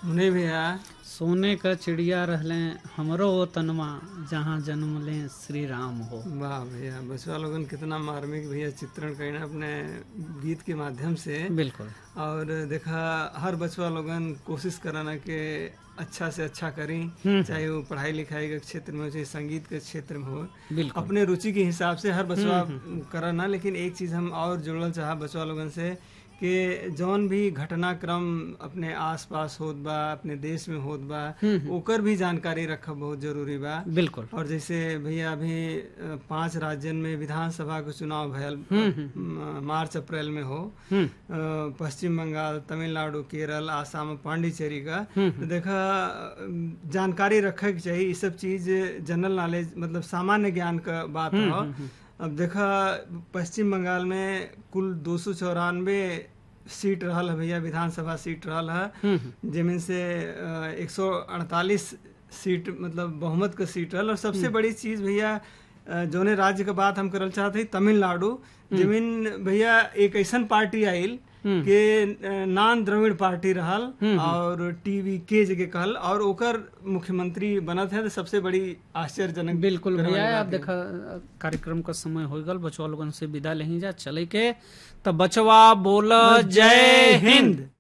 नहीं भैया सोने का चिड़िया रहले हमरो वो तनमा जहाँ जन्म ले श्री राम हो वाह भैया बचवा लोगन कितना मार्मिक भैया चित्रण करें अपने गीत के माध्यम से बिल्कुल और देखा हर बचवा लोगन कोशिश कराना के अच्छा से अच्छा करी चाहे वो पढ़ाई लिखाई के क्षेत्र में हो चाहे संगीत के क्षेत्र में हो बिल्कुल अपने रुचि के हिसाब से हर बचवा करना लेकिन एक चीज हम और जुड़ल चाह बचवा लोगन से कि जौन भी घटनाक्रम अपने आसपास होत बा अपने देश में होत बा ओकर भी जानकारी रखब बहुत जरूरी बा बिल्कुल और जैसे भैया अभी अ, पांच राज्यन में विधानसभा के चुनाव भयल म- मार्च अप्रैल में हो हम्म अ, पश्चिम बंगाल तमिलनाडु केरल आसाम और पांडिचेरी का तो देखा अ, जानकारी रखे के चाहिए ये सब चीज जनरल नॉलेज मतलब सामान्य ज्ञान का बात हो अब देखा पश्चिम बंगाल में कुल दो सौ चौरानवे सीट रहल है भैया विधानसभा सीट रहल है जिनमें से एक सौ अड़तालीस सीट मतलब बहुमत का सीट रहल और सबसे बड़ी चीज भैया अ, जौने राज्य का बात हम करल चाहते हैं तमिलनाडु जमीन भैया एक ऐसन पार्टी आइल के अ, नान द्रविड़ पार्टी रहल और टीवी के जगह कहल और ओकर मुख्यमंत्री बनत है तो सबसे बड़ी आश्चर्यजनक बिल्कुल करे वाली भैया बात आप देखा कार्यक्रम का समय हो गल बचवा लोगन से विदा लेही जा चले के तो बचवा बोल जय हिंद